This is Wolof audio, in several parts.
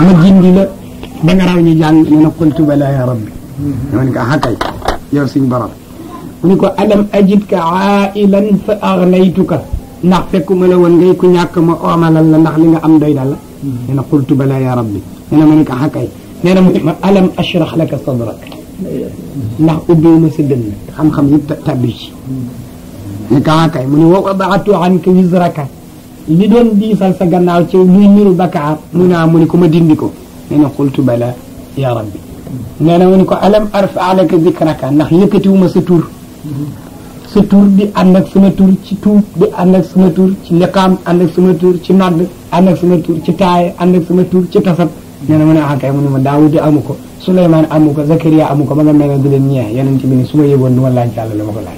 ma gindi la ba nga raw ñu jàng nee na qultu bala ya rabbi dama ne ko ah kay yow suñ borom mu ni ko alam ajidka ailan fa aghnaytuka ndax fekkuma la woon ngay ku ñàkk ma oomalal la ndax li nga am doy na la nee na qultu bala ya rabbi nee na ma ne ko ah kay nee na mu ne ma alam ashrah laka sadrak ndax ubbiwuma sa dënn xam-xam yëpp tabbi ci ne ko ah kay mu ne wa wadaatu anka wizraka li doon diisal sa gannaaw ci luy niru bakaar mu naa mu ni ko ma dindi ko nee na qultu bala ya rabbi nee na mu ni ko alam arfa laka zikraka ndax yëkkatiwuma sa tur sa tur di ànd ak sama tur ci tuub di ànd ak sama tur ci liqaam ànd ak sama tur ci nodd ànd ak sama tur ci taaye ànd ak sama tur ci tasab nee na mu ne ah kay mu ne ma daawudi amu ko suleymaan amu ko zakariya amu ko ba nga mel ne di leen ñeex yeneen ci bi ni su ma yëgoon du ma laaj yàlla la ma ko laaj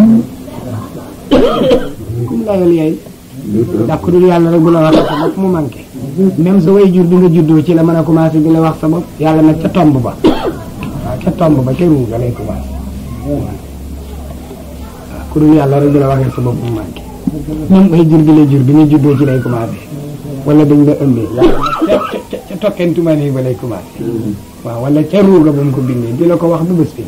kum layal yaay ndax ku dul yàlla rek bu la wax sa bopp mu manqué même sa way jur bi nga juddoo ci la mën a commencé di la wax sa bopp yàlla nag ca tomb ba waaw ca tomb ba ca ruu ga lay commencé waaw ku dul yàlla rek bu la waxee sa bopp mu manqué même way jur bi la jur bi nga juddoo ci lay commencé wala dañ la ëmbee yàlla nag ca ca ca tokkentuma nii ba lay commencé waaw wala ca ruu ga ba mu ko bindee di la ko wax bu bés bi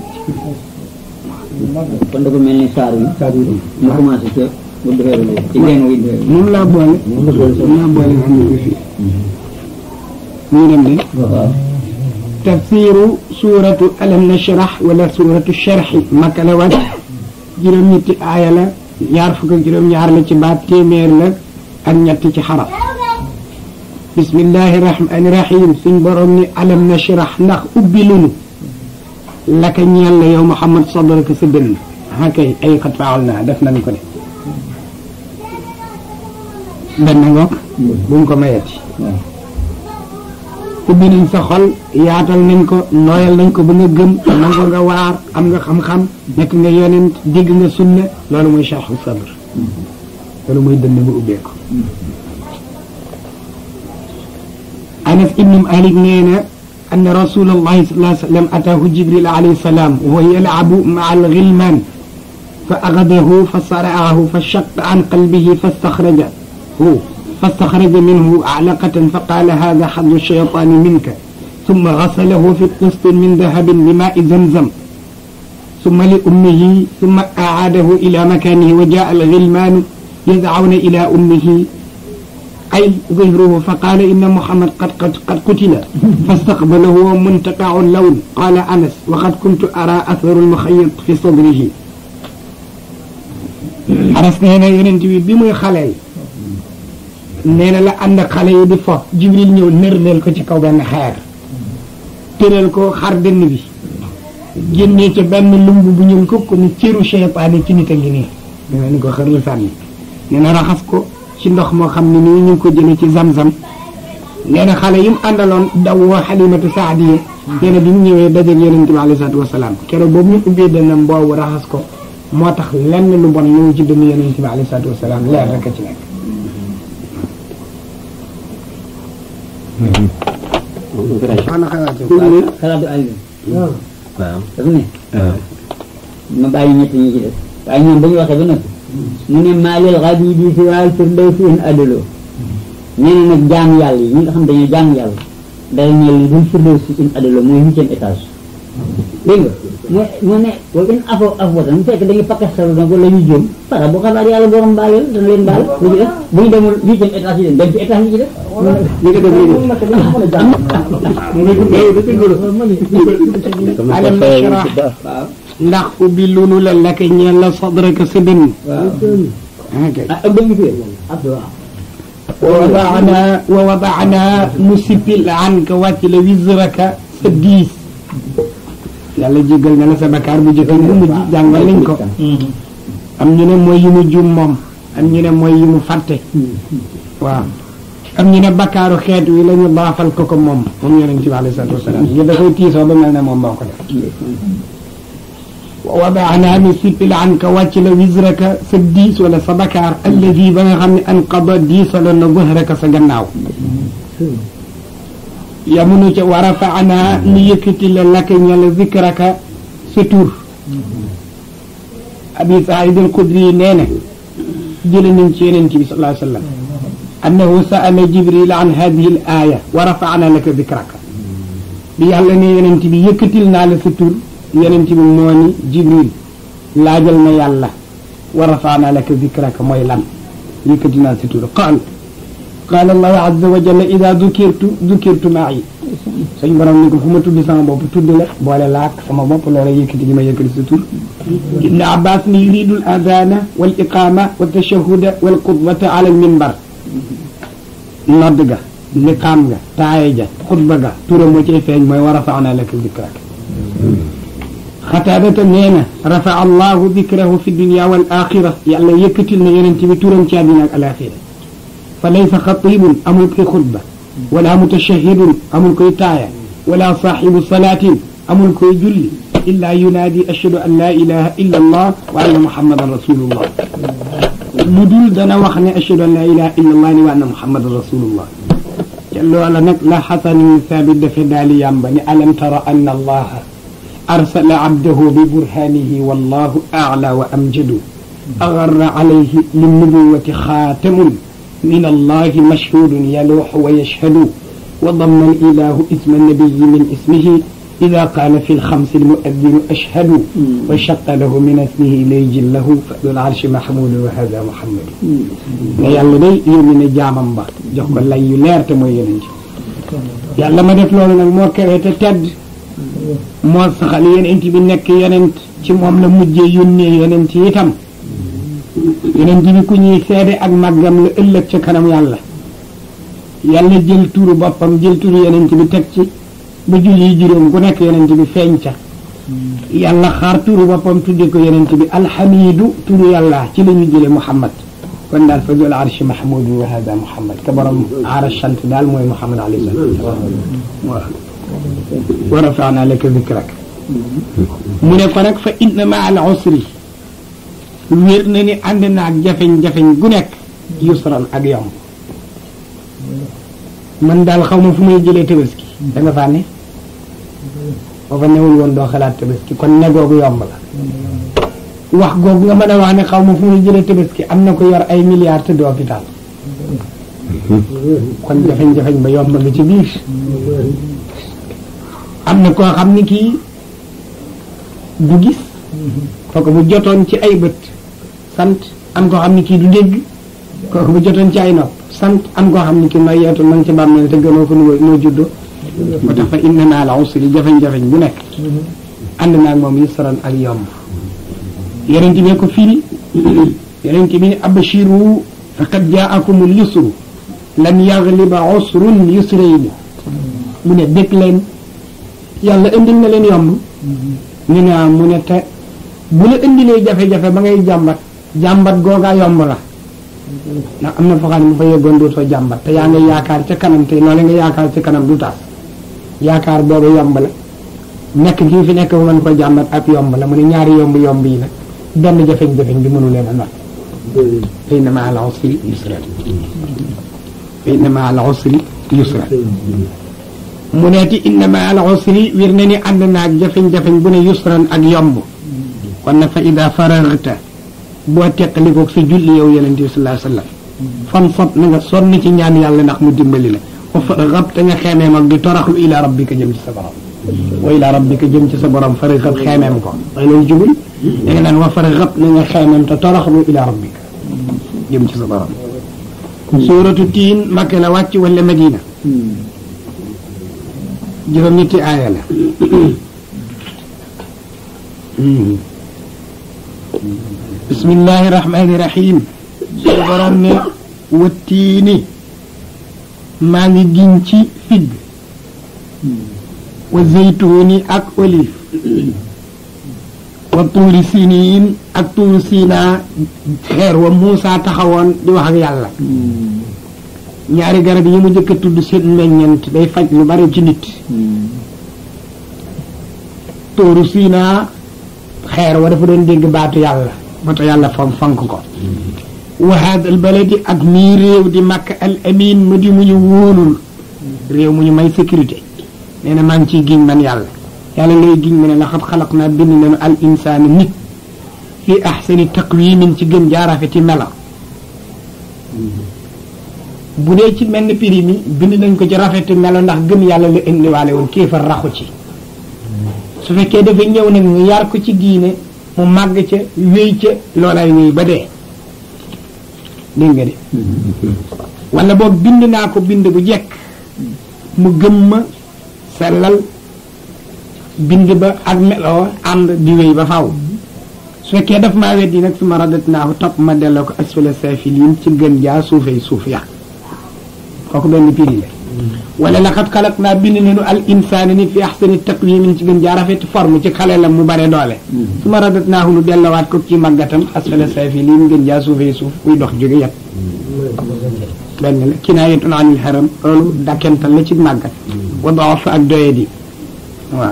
kon dafa mel ni saar wi saar wi mu commencé ca bu defee lu ci génn wi defee moom laa boole moom laa boole nga xam ne ko fii ñu dem de tafsiru suuratu alam nashrah wala suuratu sharhi makka la wat juróom-ñetti aaya la ñaar fukk ak juróom-ñaar la ci baat téeméer la ak ñetti ci xaraf bismillahi rahmani rahim suñ borom ni alam nashrah ndax ubbi lunu laka ñeel la yow Muhammad sadraka sa dënn ah kay ay xat faal naa def nañ ko de benn ngoog bu mu ko mayeti ubbi nañ sa xol yaatal nañ ko nooyal nañ ko ba nga gëm nangu nga waar am nga xam-xam nekk nga yonent dégg nga sunna loolu mooy charxu sadr loolu mooy dënn bu ubbeeku Anas ibnu Malik nee na أن رسول الله صلى الله عليه وسلم أتاه جبريل عليه السلام وهو يلعب مع الغلمان فأخذه فصرعه فشق عن قلبه فاستخرجه فاستخرج منه أعلقة فقال هذا حظ الشيطان منك ثم غسله في قسط من ذهب بماء زمزم ثم لأمه ثم أعاده إلى مكانه وجاء الغلمان يدعون إلى أمه أي ظهره فقال إن محمد قد قد قد قتل فاستقبله منتقع اللون قال أنس وقد كنت أرى أثر المخيط في صدره Anas nee na yonent bi bi muy xaleel nee na la ànd ak xale yi di fo Jibril ñëw nërleel ko ci kaw benn xeer tëral ko xar dënn bi génnee ca benn lumb bu ñuul ko ko ni cëru seytaane ci nit a ngi nii nee na ni ko xër la sànni nee na raxas ko ci ndox moo xam ne nii ñu ngi ko jëlee ci zam-zam nee na xale yi mu àndaloon daw woo xalimatu saadiye nee na bi mu ñëwee dajeeg yonente bi alayhi salaatu wasalaam keroog boobu ñu ubbee dënnam boobu raxas ko moo tax lenn lu bon ñëw ci dënn yonente bi alayhi salaatu wasalaam leer rek a ci nekk xana xalaatu ay waaw dafa ne ma bàyyi ñett ñi ci def waaye ñoom ba ñu waxee ba nag mu ne maalil xabibi si waal firdawsi in adaloo nee na nag jaamu yàlla yi ñi nga xam dañoo jaamu yàlla dara ñeel li dul firdawsi in adaloo mooy huitième étage dégg nga mu mu ne wa in afo afwatan fekk dañuy pakkastalu nag wala ñu jëm para bu xabaar yàlla borom baal yàlla dana leen baal lu ci def bu ñu demul huitième étage yi dem dem ci étage yi ci def li nga def léegi alam nashrah waaw ndax ubbi lunu la laka ñeel la sadraka sa dënn waaw ok ah ak dënn fi abdu waaw wa wadaana wa wadaana mu sippil anka wàcc la wisraka sa diis yàlla jéggal na la sa bakkaar bu jëkk bu mujj jàngal nañ ko am ñu ne mooy yi mu juum moom am ñu ne mooy yi mu fàtte waaw am ñu ne bakkaaru xeet wi la ñu baafal ko ko moom moom yonent bi alayhi salaatu wasalaam ñu da koy tiisoo ba mel ne moom moo ko def wa wadaana nu sippil anka wàcc la wisraka sa diis wala sa bakkaar alladi ba nga xam ne anqada diisaloon na zahraka sa gannaaw yamunu ca wa rafaana nu yëkkati la laka ñala zikraka sa tur abi saïd al xudri yi nee na jële nañ ci yonent bi sallallahu alayhi wa sallam annahu saala jibril an hadihi l aaya wa rafana laka dikraka bi yàlla ne yonent bi yëkkatil naa la sa tur yonent bi moo ni jibril laajal na yàlla wa rafana laka dikraka mooy lan yëkkati naa sa tur qaal qaala allahu azza wa jalla ida dukirtu dukirtu maai suñ borom ni ko fu ma tudd sama bopp tudd la boole laak sama bopp loola yëkkati gi ma yëkkati sa tur ibne abbas ni yuridu l adana wal iqama wa tashahuda wal xutbata ala al minbar nodd ga liqaam ga taaye ja xutba ga turam moo cay feeñ mooy wa rafana laka dikrak xataadata nee na rafa allahu dikrahu fi dunia wal axira yàlla yëkkatil na yonent bi turam ci àddina ak alaxira fa laysa xatibun amul koy xutba wala mutashahidun amul koy taaya wala saaxibu salaatin amul koy julli illa yunaadi ashhadu an la ilaha illa allah wa anna muhammadan rasulullah lu dul dana wax ne ashhadu an la ilaha illa allah ni wa anna muhammadan rasulullah te loola nag la xasan ibn thabit dafe daali yàmba ni alam tara anna allaha arsala abdahu bi burhanihi wallahu a'la wa amjadu agarra alayhi linnubuwati xaatamun من الله مشهود يلوح ويشهد وضم الإله اسم النبي من اسمه إذا قال في الخمس المؤذن أشهد وشق له من اسمه ليجل له فذو العرش محمود وهذا محمد yàlla day yónni na jaamam ba jox ko lay yu leer te mooy yonent yàlla ma def loolu nag moo kawe te tedd moo saxal yonent bi nekk yonent ci moom la mujjee yónnee yonent itam yeneen bi ku ñuy seede ak màggam la ëllëg ca kanam yàlla yàlla jël turu boppam jël turu yeneen bi teg ci ba julli juróom ku nekk yeneen bi feeñ ca yàlla xaar turu boppam tudde ko yeneen bi alxamidu turu yàlla ci la ñu jële muhammad kon daal fa dul arshi mahmudu wa hada muhammad ka borom aara sant daal mooy muhammad alayhi salatu wasalam wa rafana laka dikrak mu ne ko nag fa inna ma al usri wér na ni ànd na ak jafeñ-jafeñ gu nekk yusran ak yomb man daal xaw ma fu may jëlee tabaski da nga faa ne boo fa newul woon doo xalaat tabaski kon ne googu yomb la wax googu nga mën a wax ne xaw ma fu may jëlee tabaski am na ko yor ay milliards te du hôpital kon jafeñ-jafeñ ba yomb nga ci biir am na koo xam ni kii du gis kooku bu jotoon ci ay bët sant am koo xam ni kii du dégg kooku bu jotoon ci ay nopp sant am koo xam ni kii nooy yeetu ma ngi ci bàmmeel te gënoo ko noo noo juddoo moo tax fa inna naa la usri jafeñ-jafeñ bu nekk ànd naag moom yusran ak yomb yonent bi ko firi yonent bi ne abashiru faqad jaakumul yusru lan yagliba usrun yusrayni mu ne dëkk leen yàlla indil na leen yomb ñu ne mu ne te bu la indilee jafe-jafe ba ngay jàmbat jàmbat googaa yomb la ndax am na foo xam ne bu fa yeggoon dootoo jàmbat te yaa nga yaakaar ca kanam te loole nga yaakaar ca kanam du taas yaakaar boobu yomb la nekk kii fi nekk bu mën ko jàmbat ak yomb la mu ne ñaari yomb yomb yi nag benn jafeñ-jafeñ bi mënu leen a not fa inna maa al usri yusra fa inna maa al usri yusra mu neeti inna maa al usri wir na ni ànd naag jafeñ-jafeñ bu ne yusran ak yomb kon nag fa ida faragta boo teqalikoog sa julli yow yonente bi sallallahu alayhi wasallam fan fot na nga sonn ci ñaan yàlla ndax mu dimbali la wa faragab te nga xeemeem ak di toraxlu ila rabbika jëm ci sa borom wa ila rabbika jëm ci sa borom faragab xeemeem ko waaye loolu jubul da nga naan wa faragab na nga xeemeem te toraxlu ila rabbika jëm ci sa borom suuratu tiin makka la wàcc wala madina juróom-ñetti aaya la bismillahi rahmani rahim suñu borom ne wattiini maa ngi giñ ci figg wa zeytuuni ak olive wa tuuri siniin ak tuuri siinaa xeer wa Muusa taxawoon di wax ak yàlla ñaari garab yi mu njëkk a tudd seen meññent day faj lu bari ci nit tuuru siinaa xeer wa dafa doon dégg baatu yàlla moo tax yàlla fam fank ko wa hada al baladi ak mii réew di makk al amin mu di mu ñu wóolul réew mu ñu may sécurité nee na maa ngi ciy giñ man yàlla yàlla ngay giñ mu ne laxat xalaq naa bind nañu al insaana nit fi ahsani taqwimin ci gën jaarafeti mela bu dee ci mel ni piri mi bind nañ ko ci rafetu melo ndax gëm yàlla la indiwaale woon kéefar raxu ci su fekkee dafa ñëw nag ñu yar ko ci diine mu màgg ca wéy ca loolay wéy ba dee dégg nga de wala boog bind naa ko bind bu jekk mu gëm ma sellal bind ba ak meloo ànd di wéy ba faw su fekkee daf maa weddi nag su ma radat naahu topp ma delloo ko asfala saafiliin ci gën jaa suufee suuf ya kooku benn piri la wala laqad xalaq naa bind nañu al insaana nit fi axsani taqwimin ci gën jaa rafet forme ci xale la mu bare doole su ma radat naahu nu dellowaat ko ci màggatam asfala saafiliin gën jaa suufee suuf kuy dox jóge yat benn la kinaayatun anil haram loolu dakkental la ci màggat wa daaf ak doyadi waaw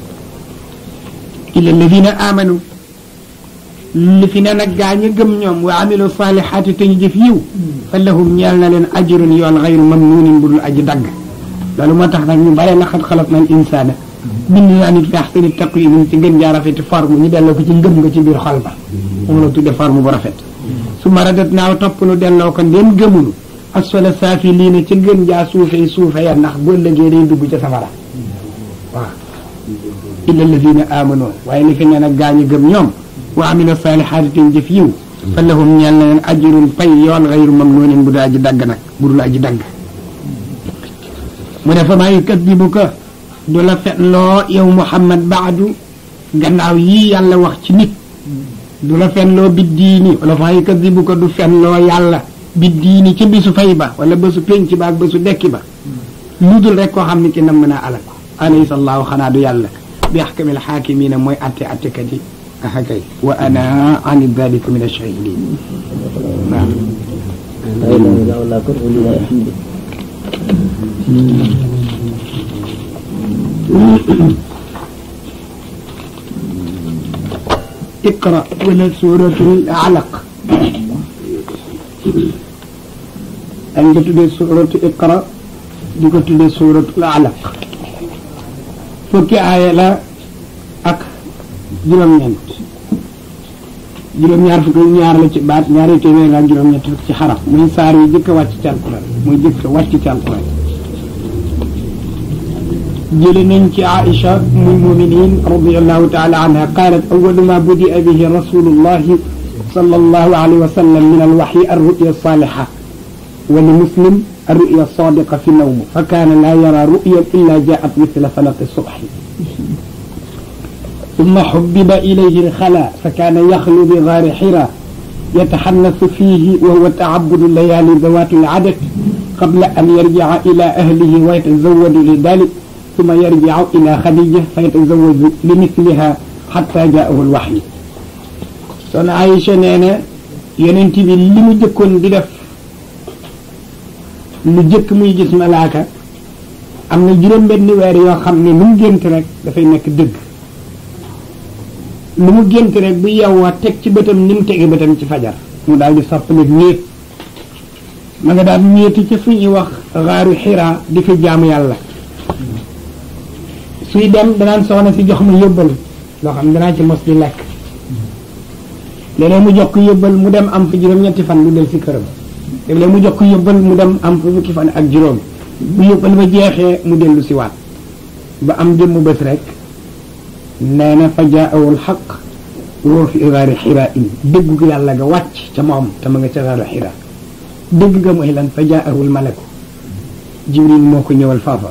illa alladina amanu li fi ne nag gaa ñi gëm ñoom wa amilu saalihaati te ñu jëf yiw fa lahum ñeel na leen ajrun yool xayru mamnuunin bu dul aji dagg loolu moo tax nag ñu bare laqad xalaqna al insaana bind naa nit fi ahsani taqwiim ci gën jaa rafeti forme ñu delloo ko ci ngëm nga ci biir xol ba moom la tudde forme bu rafet su ma radat naaw topp nu delloo ko ndéem gëmunu asfala saafiliina ci gën jaa suufee suufe ya ndax bu ëllëgee day dugg ca safara waaw illa alladina amanu waaye li fi ne nag gaa ñi gëm ñoom wa amila saalihaati te jëf yiw fa lahum ñeel na leen ajrun pay yoon xayru mamnuunin bu dul aji dagg nag bu dul aji dagg mu ne fa maa yukadibuka du la fenloo yow Muhammad baadu gannaaw yii yàlla wax ci nit du la fenloo bi diini wala fa maa yukadibuka du fenloo yàlla bi diini ci bisu fay ba wala bésu penc ba ak bésu dekki ba lu dul rek koo xam ne ki nam mën a alal ko alaysa allahu xanaa du yàlla bi axkamil xaakimiina mooy atte attekat yi aha kay wa ana an dalika min ashahidin waaw لا إله إلا الله كره لله الحمد iqra wala suratul alaq dañ ko tuddee suratu iqra di ko tuddee suratul alaq fukki aaya la ak juróom-ñeent juróom-ñaar fukk ak ñaar la ci baat ñaari téeméer ak juróom-ñett fukk ci xaraf muy saar yi jëkk a wàcc ci alquran muy jëkk a wàcc ci alquran jële nañ ci Aïcha muy muminin radiallahu taala anha qalat awalu ma budia bihi rasulullahi sallallahu alayhi wa sallam min alwaxyi arruya saliha wa li muslim arruya sadiqa fi nawm fa kaana laa yara ruya illa jaat mithla falaqi subhi ثم حبب إليه الخلاء فكان يخلو بغار حراء يتحنث فيه وهو تعبد الليالي ذوات العدد قبل أن يرجع إلى أهله ويتزود لذلك ثم يرجع إلى خديجة فيتزوج لمثلها حتى جاءه الوحي son Aïcha nee na yonent bi li mu jëkkoon di def lu jëkk muy gis malaaka am na juróom-benni weer yoo xam ne lu mu gént rek dafay nekk dëgg lu mu gént rek bu yewwa teg ci bëtam ni mu tege bëtam ci fajar mu daal di soppalik néeg ma nga daan ñeeti ci fu ñuy wax xaaru xiraa di fi jaamu yàlla suy dem danaan soxna si jox ma yóbbal loo xam danaa ci mos di lekk léeg-léeg mu jox ko yóbbal mu dem am fa juróom-ñetti fan mu del si këram léeg-léeg mu jox ko yóbbal mu dem am fa fukki fan ak juróom bu yóbbal ba jeexee mu dellu si waat ba am jëmm bés rek nee na fa jaahu alxaq woo fi gaari xiraa in dégg ko yàlla ga wàcc ca moom te ma nga ca gaaru xiraa dégg nga mooy lan fa jaahu almalaku jibril moo ko ñëwal faafa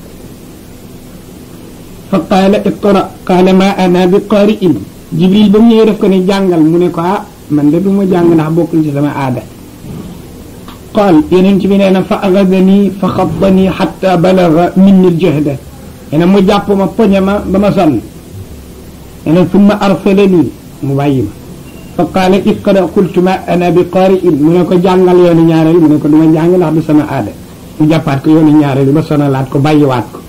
fa qaala iqra qaala ma ana bi qaari'in jibril ba mu ñëwee def ko ne jàngal mu ne ko ah man de du ma jàng ndax bokkul ci sama aada qaal yeneen ci bi nee na fa agadani fa xattani xatta balaga minni ljahda nee na mu jàpp ma poñe ma ba ma sonn nee na summa arsalani mu bàyyi ma fa qaala iqra qultu ma ana bi qaari'in mu ne ko jàngal yoonu ñaareel mu ne ko du ma jàng ndax du sama aada mu jàppaat ko yoonu ñaareel ba sonalaat ko bàyyiwaat ko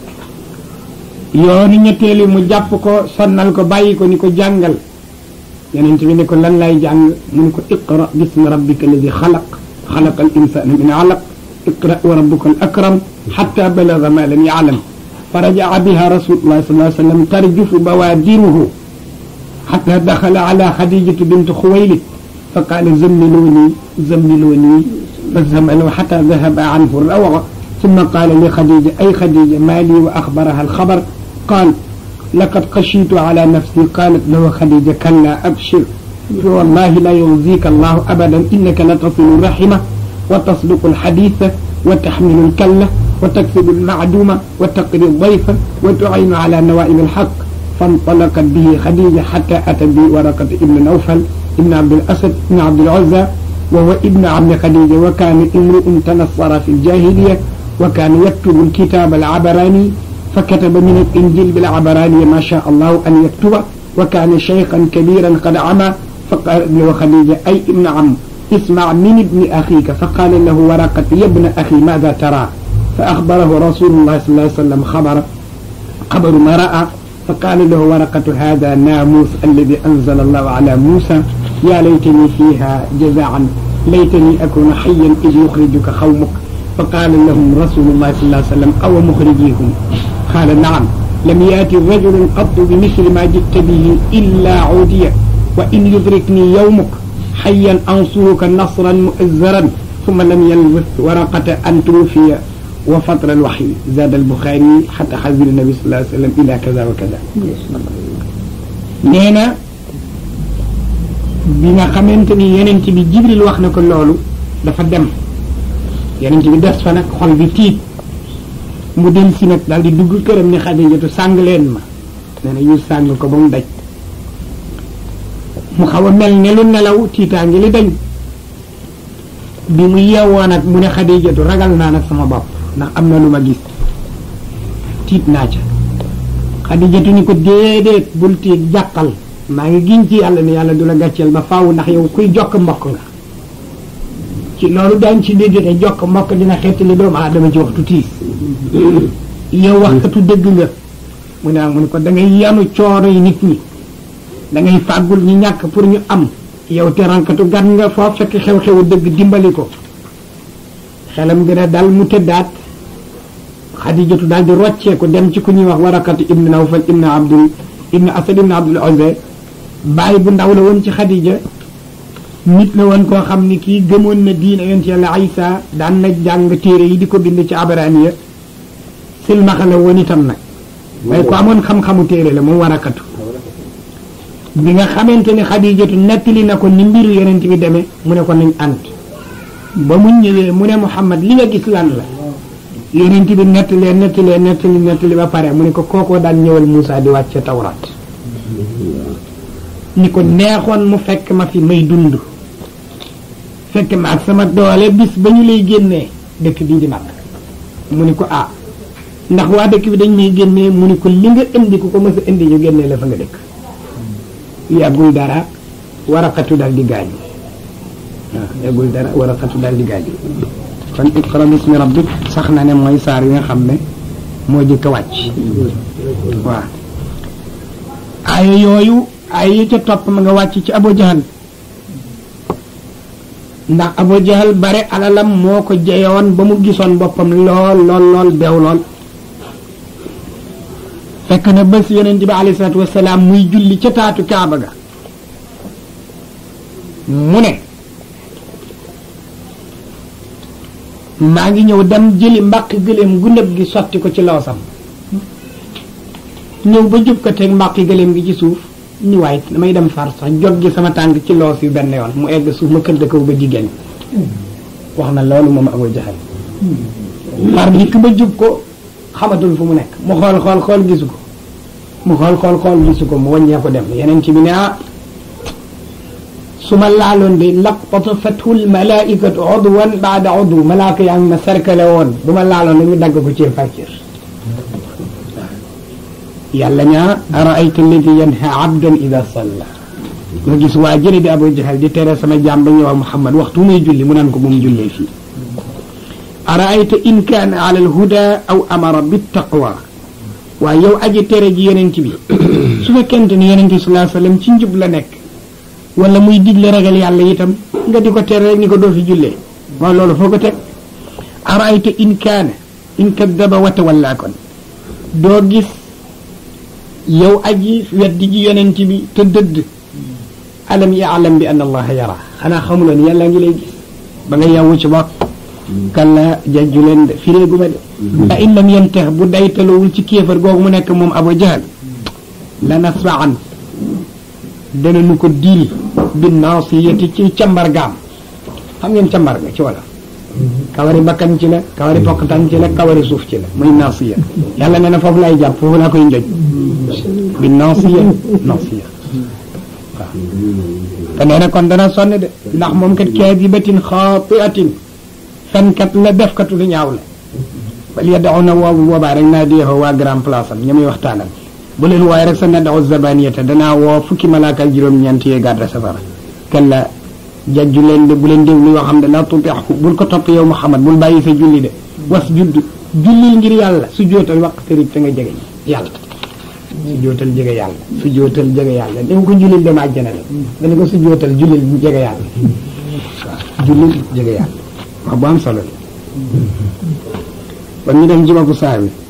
yoonu ñetteeli mu jàpp ko sonnal ko bàyyi ko ni ko jàngal yonent bi ne ko lan lay jàng mu ne ko iqra bismi rabbika alladi xalaq xalaqa al insana min alaq iqra wa rabbuka al akram xatta balaga ma lam yaalam fa rajaa biha rasulullah sallallahu alayhi wa sallam tarjufu bawaadiruhu xatta daxala ala xadijatu bint xuwaylid fa qaala zammiluuni zammiluuni فزمنه حتى ذهب عنه الروع ثم قال لخديجة أي خديجة ما لي وأخبرها الخبر قال لقد خشيت على نفسي قالت له خديجة كلا أبشر والله لا يخزيك الله أبدا إنك لتصل الرحمة وتصدق الحديث وتحمل الكلة وتكسب المعدومة وتقري الضيف وتعين على نوائب الحق فانطلقت به خديجة حتى أتى به ورقة ابن نوفل ابن عبد الأسد ابن عبد العزى وهو ابن عم خديجة وكان امرؤ تنصر في الجاهلية وكان يكتب الكتاب العبراني فكتب من الإنجيل بالعبراني ما شاء الله أن يكتب وكان شيخا كبيرا قد عمى فقال له خديجة أي ابن عم اسمع من ابن أخيك فقال له ورقة يا ابن أخي ماذا ترى فأخبره رسول الله صلى الله عليه وسلم خبر خبر ما رأى فقال له ورقة هذا ناموس الذي أنزل الله على موسى يا ليتني فيها جزاعا ليتني أكون حيا إذ يخرجك قومك فقال لهم رسول الله صلى الله عليه وسلم أو مخرجيهم قال نعم لم يأتي رجل قط بمثل ما جئت به إلا عودية وإن يدركني يومك حيا أنصرك نصرا مؤزرا ثم لم يلبث ورقة أن توفي وفتر الوحي زاد البخاري حتى حزب النبي صلى الله عليه وسلم إلى كذا وكذا nee na bi nga xamante ni yenent bi jibril wax na ko loolu dafa dem yenent bi des fa nag xol bi tiit mu dem si nag daal di dugg këram ni xadijatu sàng leen ma nee na yu sàng ko ba mu daj mu xaw a mel ne lu nelaw tiitaangi li dañ bi mu yeewoo nag mu ne xadijatu ragal naa nag sama bopp ndax am na lu ma gis tiit naa ca xadijatu ni ko déedéet bul tiit jàqal maa ngi giñ ci yàlla ne yàlla du la gàcceel ba faaw ndax yow kuy jokk mbokk nga ci loolu daañ ci dégg ne jokk mbokk dina xettali doomu aadama ci waxtu tiis yow waxkatu dëgg nga mu ne mu ne ko da ngay yanu coono yi nit ñi da ngay fàggul ñu ñàkk pour ñu am yow te rankatu gan nga foo fekk xew-xewu dëgg dimbali ko xelam gën a dal mu tëddaat xadijatu daal di rocceeku dem ci ku ñuy wax warakatu ibnu nawfal ibnu abdul ibnu asad ibnu abdul uzza bàyyi bu ndaw la woon ci xadija nit la woon koo xam ni kii gëmoon na diina yonent yàlla Isa daan na jàng téere yi di ko bind ci abraniya silmaxa la woon itam nag waaye ko amoon xam-xamu téere la moom warakatu bi nga xamante ne xadijatu nettali na ko ni mbiru yonent bi demee mu ne ko nañ ànd ba mu ñëwee mu ne Muhammad li nga gis lan la yonent bi nettalee nettalee nettali nettali ba pare mu ne ko kookoo daan ñëwal Moussa di wàcce tawraat ni ko neexoon mu fekk ma fi may dund fekk ma ak sama doole bis ba ñu lay génnee dëkk bii di mag mu ni ko ah ndax waa dëkk bi dañ may génnee mu ni ko li nga indi ku ko mës a indi ñu génnee la fa nga dëkk yàggul dara waraqatu daal di gaañu waaw yàggul dara waraqatu daal di gaañu kon iqra bismi rabbik sax na ne mooy saar yi nga xam ne moo jëkk a wàcc waaw aaya yooyu aaya yi ca topp ma nga wàcc ci Abu Jahal ndax Abu Jahal bare alalam moo ko jeyoon ba mu gisoon boppam lool lool lool beew lool fekk na bés yonent bi alayhi salaatu wasalaam muy julli ca taatu kaaba ga mu ne maa ngi ñëw dem jëli mbàq gëléem gu nëb gi sotti ko ci loosam ñëw ba jub ko teg mbàqi gëléem gi ci suuf ni waay damay dem far sax jog gi sama tànk ci loos yu benn yoon mu egg suuf ma këdd kaw ba jigéen wax na loolu moom Abu Jahal far dikk ba jub ko xamatul fu mu nekk mu xool xool xool gisu ko mu xool xool xool gisu ko mu wàññee ko dem yeneen ci bi ne ah su ma laaloon de laqtafathu lmalaikatu udwan baada udw malaaka yaa ngi ma cercle woon bu ma laaloon dañu dagg ko cër par cër yàlla ñaa araayta alladi yanha abdan ida salla nga gis waa jële di Abu Jahal di tere sama jaam ba ñëwal Muhammad waxtu muy julli mu naan ko bu mu jullee fii araayta in kaana ala alhuda aw amara bittaqwa waaye yow aji tere ji yonent bi su fekkente ni yonent bi sallallahu alayhi wasallam ci njub la nekk wala muy digle ragal yàlla itam nga di ko tere rek ni ko doo fi jullee waaw loolu foo ko teg araayta in kaana in kaddaba wa tawalla kon doo gis yow aji weddi ji yonent bi te dëdd alam yaalam bi anna allaha yara xanaa xamuloon yàlla ngi lay gis ba nga yewwu ci bokk kalla jajju leen de firéegu ma de fa in lam yantax bu daytalowul ci kéefar googu mu nekk moom Abu Jahal la nasfa'an dana nu ko diil bi naasiyati ci cambargaam xam ngeen cambar ga ci wala kawari bakkan ci la kawari pokkatan ci la kawari suuf ci la muy naasiya yàlla nee na foofu lay jàpp foofu laa koy njëj bi naasiya naasiya waaw te nee na kon dana sonn de ndax moom kat kaadibatin xaatiatin fenkat la defkatu lu ñaaw la bal yadaxu na woobu boobaa rek naa deexoo waa grand place am ña muy waxtaanal bu leen wooye rek sa nadaxu zabaniyata danaa woo fukki malaaka ak juróom-ñeent yee gàdda safara kalla jajju leen de bu leen déglu yoo xam ne la tutixu bul ko topp yow Muhammad bul bàyyi sa julli de was judd jullil ngir yàlla su jootal waqtarib te nga jege yàlla su jootal jege yàlla su jootal jege yàlla ni ko jullil dem àjjana de dana ko su jootal jullil jege yàlla waaw jullil jege yàlla wax bu am solo la kon ñu dem jibabu saa bi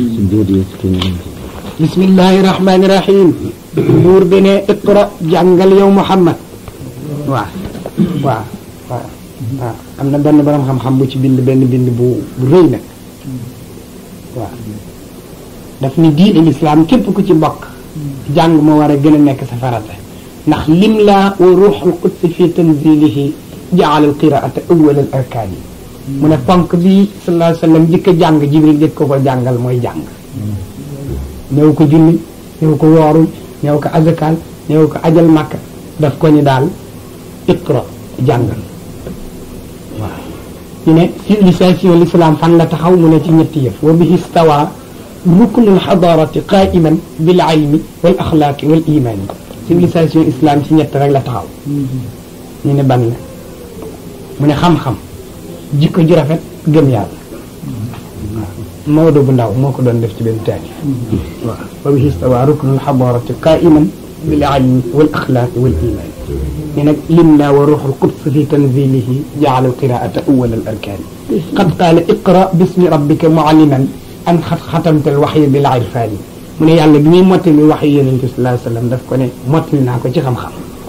bismillahi rahmani rahim buur bi ne iqra jàngal yow Muhammad waaw waaw waaw waaw am na benn borom xam-xam bu ci bind benn bind bu bu rëy nag waaw daf ni diine lislaam képp ku ci bokk jàng moo war a gën a nekk sa farata ndax lim laa wa ruuxul qudsi fi tanzilihi jaala al qiraata awwal al arkaan yi mu ne ponk bi sallallahu alayhi wa sallam jëkk a jàng jibril jëkk ko ko jàngal mooy jàng ñëw ko julli ñëw ko woorul ñëw ko azakal ñëw ko ajal màkka daf ko ni daal iqra jàngal waaw ñu ne civilisation l'islam fan la taxaw mu ne ci ñetti yëf wa bihi stawa ruknu alxadarati qaiman bil ilmi wal axlaaqi wal imani civilisation islam ci ñett rek la taxaw ñu ne ban la mu ne xam-xam jikko ju rafet gëm yàlla Maodo bu ndaw moo ko doon def ci benn taani waaw wa bihi stawa ruknu alxadarati qaiman bil ilmi wal axlaaqi wal imani ni nag lim naa wa ruuxul quds fi tanzilihi jaala alqiraata awwal al arkaani qad qaala iqra bismi rabbika mualliman an xat xatamta al waxyi bil irfaani mu ne yàlla bi muy mottali waxyi yonent bi sallallahu alayhi wa sallam daf ko ne mottali naa ko ci xam-xam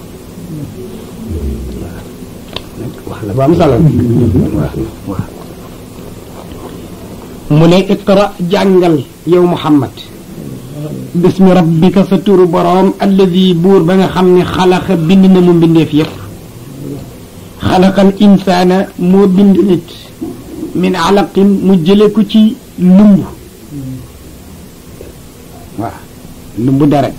wax la bu am solo waaw waaw mu ne iqra jàngal yow Muhammad bismi rabbika sa turu boroom alladi buur ba nga xam ne xalaqa bind na mu mbindeef yëpp xalaqal insaana moo bind nit min alaqin mu jële ko ci lumb waaw lumb deret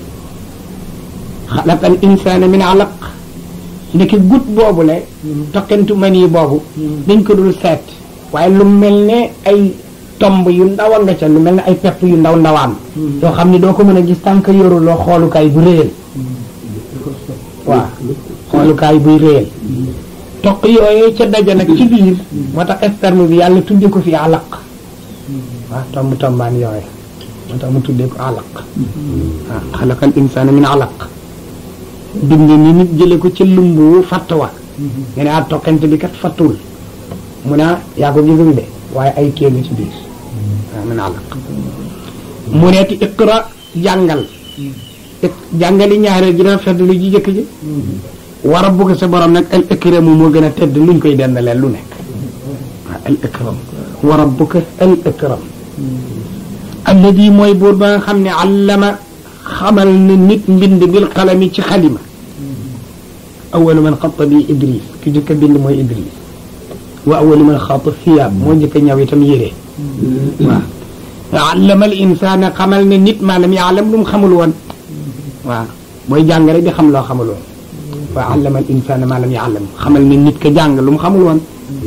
xalaqal insaana min alaq ndeke gut boobu le toqentu mani boobu dañ ko dul seet waaye lu mel ne ay tomb yu ndaw a nga ca lu mel ne ay pepp yu ndaw ndawaan yoo xam ne doo ko mën a gis tànk yoruloo xoolukaay bu réyal waaw xoolukaay buy réyal toq yooyee ca daja nag ci biir moo tax sperme bi yàlla tudde ko fi alaq waaw tomb tombaan yooye moo tax mu tuddee ko alaq waaw xalaqal insaana min alaq bind ni nit jële ko ca lumbu fatt wa nga ne ah toqante bi kat fattul mu ne yaa ko gisum de waaye ay kéegu ci biir waaw min alaq mu neeti iqra jàngal jàngali ñaareel ji dafa fedd lu ji jëkk ji war a bugg sa borom nag al ikramu moo gën a tedd luñ koy dendalee lu nekk waaw al ikram wa rabbuka al ikram alladi mooy buur ba nga xam ne allama xamal na nit mbind bil qalami ci xalima awalu man xatta bi idris ki jëkk a bind mooy idris wa awalu man xaata siyaab moo jëkk a ñaw itam yére waaw allama al insaana xamal na nit maalam yaalam lu mu xamul woon waaw booy jàng rek di xam loo xamul woon waaw allama al insaana maalam yaalam xamal na nit ka jàng lu mu xamul woon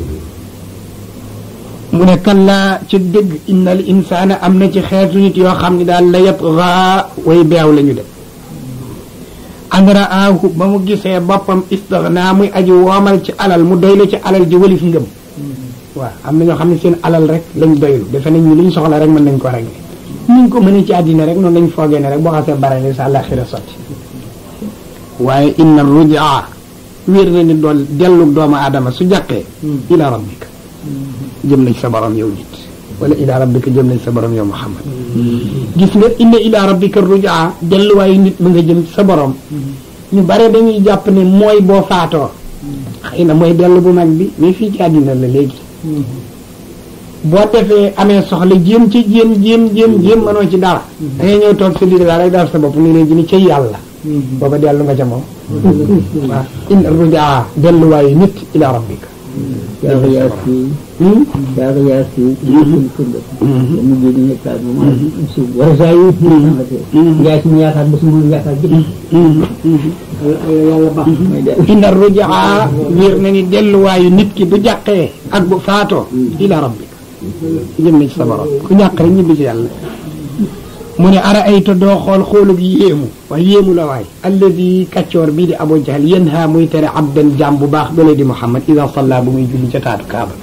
mu ne kallaa ci dëgg inna al insaana am na ci xeetu nit yoo xam ne daal la yatghaa way beew la ñu def an raahu ba mu gisee boppam istagnaa muy aji woomal ci alal mu doylu ci alal ji walif ngëm waaw am na ñoo xam ne seen alal rek lañ doylu defe nañ ñu liñ soxla rek mën nañ ko régler niñ ko mënee ci àddina rek noonu lañ foogee ne rek boo xasee barale sa àllaxira sotti waaye inna rujaa wér na ni dool dellu doomu aadama su jàqee ila rabbika jëm nañ sa borom yow nit wala ila rabbika jëm nañ sa borom yow Muhammad gis nga inna ila rabbika rujaa delluwaayu nit ba nga jëm sa borom ñu bare dañuy jàpp ne mooy boo faatoo xëy na mooy dellu bu mag bi mais fii ci àddina la léegi boo defee amee soxla jéem ci jéem jéem jéem jéem mënoo ci dara da ngay ñëw toog sa biir daal rek dara sa bopp ni léegi ni ca yàlla booba dellu nga ca moom waaw in rujaa delluwaayu nit ila rabbika Yàlla yaa si yàlla yaa si suñ kunda mu jé di nekkaat bu ma si war saa yi yaa si mu yaakaar ba su mu yaakaar jëpp yàlla baax mooy de inna rujaa wér na ni delluwaayu nit ki bu jàqee ak bu faatoo ila rabbika jëm na ci sa borom ku jàq rek ñibbi ci yàlla mu ne ara ayta doo xool xoolug yéemu waaye yéemu la waay alladi kaccoor bii di abu jahal yanha muy tere abdan jaam bu baax bële di muhammad ida salla bu muy julli ca taatu kaaba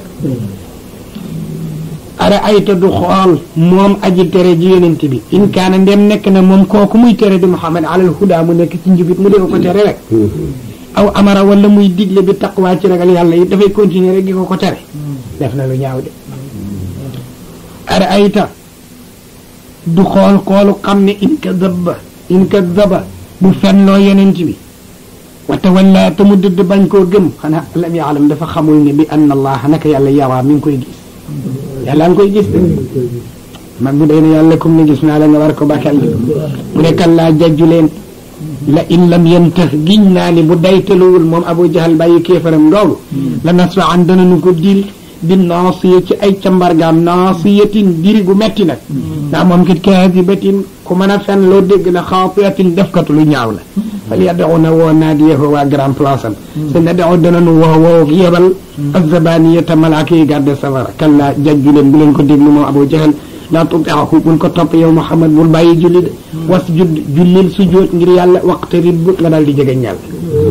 ara ayta du xool moom aji tere ji yonent bi in kaana ndem nekk na moom kooku muy tere di muhammad alal huda mu nekk ci njubit mu def ko tere rek aw amara wala muy digle bi taqwaa ci ragal yàlla yi dafay continuer rek di ko ko tere def na lu ñaaw de ara ayta du xool xoolu xam ne in kadaba in kadaba bu fenloo yonent bi wa tawalla te mu dëdd bañ koo gëm xanaa lam yaalam dafa xamul ne bi anna allah naka yàlla yaraa mi ngi koy gis yàlla nga koy gis de mag bu day ne yàlla comme ne gis naa la nga war ko bàkkal mu ne kan laa jajju leen la in lam yantah giñ naa ni bu daytaluwul moom abu jahal bàyyi kéefaram loolu la nasfa an dana nu ko dil bi naasiya ci ay cambargaam naasiyatin diri gu metti nag ndax moom kit kaadibatin ku mën a fen loo dégg la xaatiatin defkatu lu ñaaw la fal yad'u na woo naadiyahu waa grand place am te nad'u dananu woo woo yebal azzabaniyata malaaka yi garde safara kalla jajju leen bu leen ko déglu moom abu jahal laa tuti'hu bul ko topp yow muhammad bul bàyyi julli de wasjud jullil sujjóot ngir yàlla waqtarib bu nga daal di jege yàlla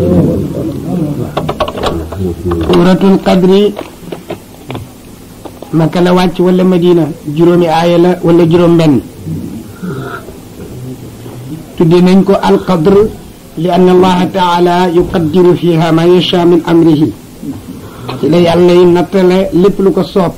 suuratul qadri maka la wàcc wala madina juróomi aaya la wala juróom benn tudde nañ ko alqadr li anna allaha taala yuqaddiru fiha ma yasha min amrihi ci la yàlla yi nattale lépp lu ko soob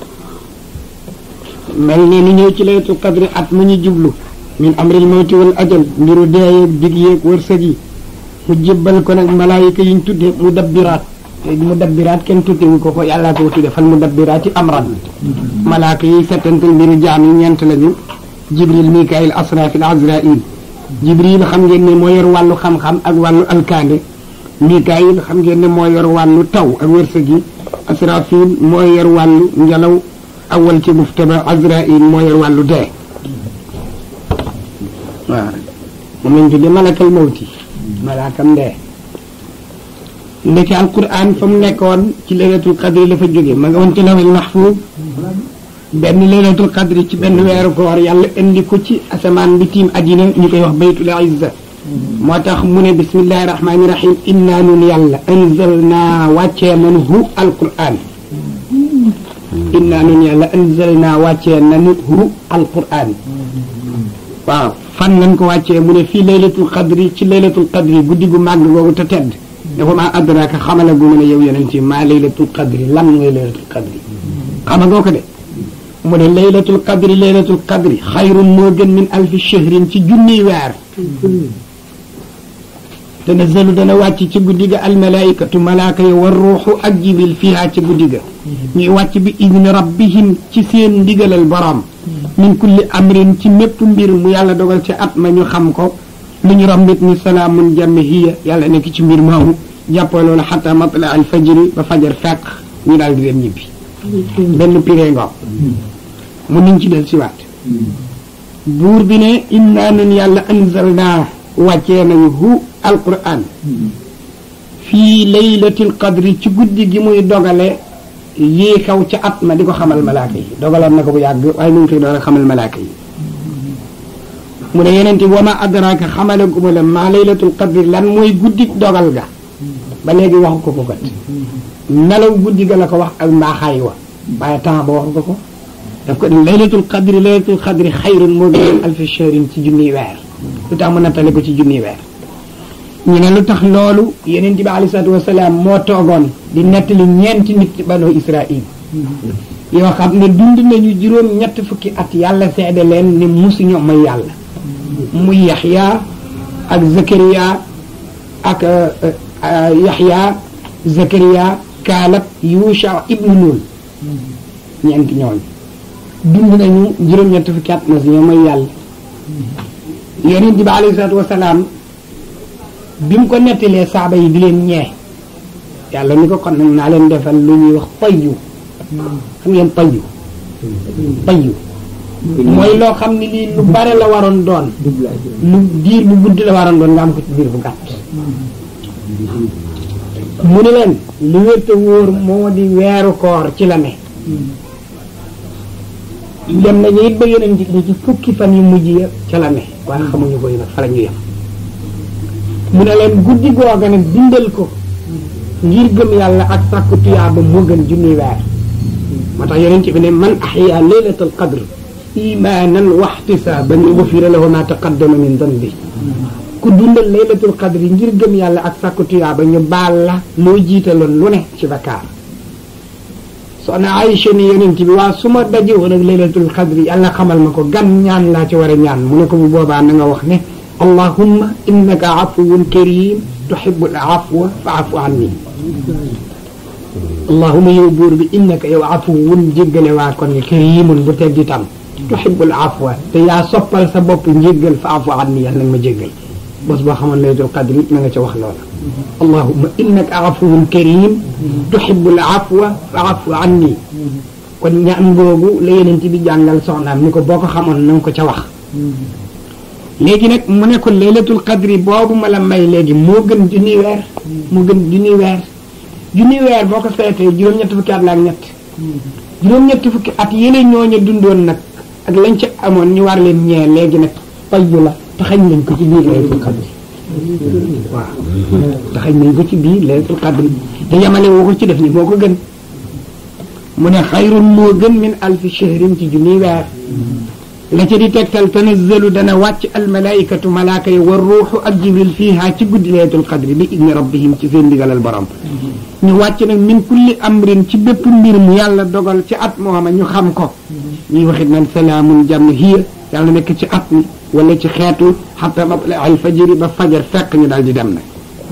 mel ni ni ñëw ci laylatul qadri at mu ñu jublu min amril mawti wal ajal mbiru deeyeeg dig yeeg wërsëg yi mu jébbal ko nag malaayika yiñ tudde mu dabbiraat te mu dabbiraat kenn tuddewu ko ko yàllaa ko tudde fal mu dabbiraati amran malaaka yi settantal mbiru jaam yi ñeent lañu jibril mikail asrafil azrail jibril xam ngeen ne moo yor wàllu xam-xam ak wàllu alkaande mikail xam ngeen ne moo yor wàllu taw ak wërsëg yi asrafil moo yor wàllu ngelaw awal ci muftaba azrail moo yor wàllu dee waaw moom lañ tudde malakal mawti malaakam dee ndeke alquran fa mu nekkoon ci laylatul qadri la fa jóge ma nga woon ci lawhil mahfuz benn laylatul qadri ci benn weeru koor yàlla indi ko ci asamaan bi tiim addina ñu koy wax baytul izza moo tax mu ne bismillahi rahmani rahim inna nun yàlla anzalna wàccee nanu hu alquran inna nun yàlla anzalna wàccee nanu hu alquran waaw fan lañ ko wàccee mu ne fii laylatul qadri ci laylatul qadri guddi gu màgg googu te tedd dafa maa adraka xamala gu mën a yow yonent yi maa laylatul qadri lan mooy laylatul qadri xama ngoo ko de mu ne laylatul qadri laylatul qadri xayrun moo gën min alfi shahrin ci junniy weer tanazzalu dana wàcc ci guddi ga almalaikatu malaaka yi war ruuxu ak jibril fiha ci guddi ga ñuy wàcc bi idni rabbihim ci seen ndigalal borom min kulli amrin ci mépp mbir mu yàlla dogal ci at ma ñu xam ko lu ñu rombit ni salaamun jàmm hiya yàlla nekk ci mbir moomu jàppoo loolu xata matla al fajri ba fajar fekk ñu daal di dem ñibbi benn piree ngoog mu niñ ci del siwaat buur bi ne inna nun yàlla anzalna wàccee nañu hu alquran fii laylatil qadri ci guddi gi muy dogale yii xew ca at ma di ko xamal malaaka yi dogaloon na ko bu yàgg waaye mu ngi koy doon xamal malaaka yi mu ne yeneen wa ma adraka xamale gu ma la maa laylatul qadri lan mooy guddi dogal ga ba léegi waxu ko ko kat nelaw guddi ga la ko wax ak mbaaxaay wa waaye temps ba waxu ko ko daf ko laylatul qadri laylatul qadri xayrun moo gën alfi shahrin ci junniy weer lu tax mu nattale ko ci junniy weer ñu ne lu tax loolu yeneen bi alei salatu wasalaam moo toogoon di nettali ñeenti nit ci banu israil yoo xam ne dund nañu juróom ñett fukki at yàlla seede leen ni musuñu mooy yàlla muy yaxya ak zakariya ak yaxya Zakariya Kaalab Yusha ibnu Nun ñeenti ñooñu dund nañu juróom-ñett fukki at na si ñoo mooy yàlla yonent bi alayhi salaatu wasalaam bi mu ko nettalee saaba yi di leen ñee yàlla ni ko kon nag naa leen defal lu ñuy wax payyu xam ngeen payyu payyu mooy loo xam ne lii lu bare la waroon doon lu diir bu gudd la waroon doon nga am ko ci biir bu gàtt mu ne leen lu wér te wóor moo di weeru koor ci la ne dem nañu it ba yeneen ci ci fukki fan yu mujj ya ca la ne waaye xamuñu ko yi nag fa la ñu yem mu ne leen guddi googa nag dindal ko ngir gëm yàlla ak sàkku tuyaaba moo gën junni weer moo tax yeneen ci bi ne man ahya laylatal qadr imaanan wa ihtisaaban gufira lahu ma taqaddama min danbi ku dundal laylatul qadr ngir gëm yàlla ak sàkku tuyaaba ñu baal la loo jiitaloon lu ne ci bakkaar soxna Aïcha ni yonent bi waa su ma daje woon ak laylatul qadr yàlla xamal ma ko gan ñaan laa ci war a ñaan mu ne ko bu boobaa na nga wax ne allahumma innaka afuwun karim tuhibbul afwa fa'fu anni allahumma yow buur bi innaka yow afuwun jéggale waa kon nga karimun bu tedd itam tuhibbul afwa te yaa soppal sa bopp njéggal fa'fu anni yàlla nag ma jéggal bés boo xamoon laylatul qadr na nga ca wax loola allahumma innaka afuwun karim tuhibbul afwa fa'fu anni kon ñaan googu la yeneen bi jàngal soxnaam ni ko boo ko xamoon na nga ko ca wax léegi nag mu ne ko laylatul qadri boobu ma la may léegi moo gën junni weer moo gën junni weer junni weer boo ko seetee juróom-ñetti fukki at la ak ñett juróom-ñetti fukki at yële ñooñu dundoon nag ak lañ ca amoon ñu war leen ñee léegi nag payyu la taxañ nañ ko ci biir laylatul qadri waaw taxañ nañ ko ci biir laylatul qadri te yamale woo ko ci def ni moo ko gën mu ne xayrun moo gën min alfi shahrin ci junni weer la ca di tegtal tanazzalu dana wàcc almalaikatu malaaka yi war ruuxu ak jibril fiiha ci guddi laylatul qadri bi idni rabbihim ci seen ndigalal borom ñu wàcc nag min kulli amrin ci bépp mbir mu yàlla dogal ci at mooma ñu xam ko ñuy waxit nan salaamun jàmm hiya yàlla nekk ci at mi wala ci xeetu xata matla al fajiri ba fajar fekk ñu daal di dem nag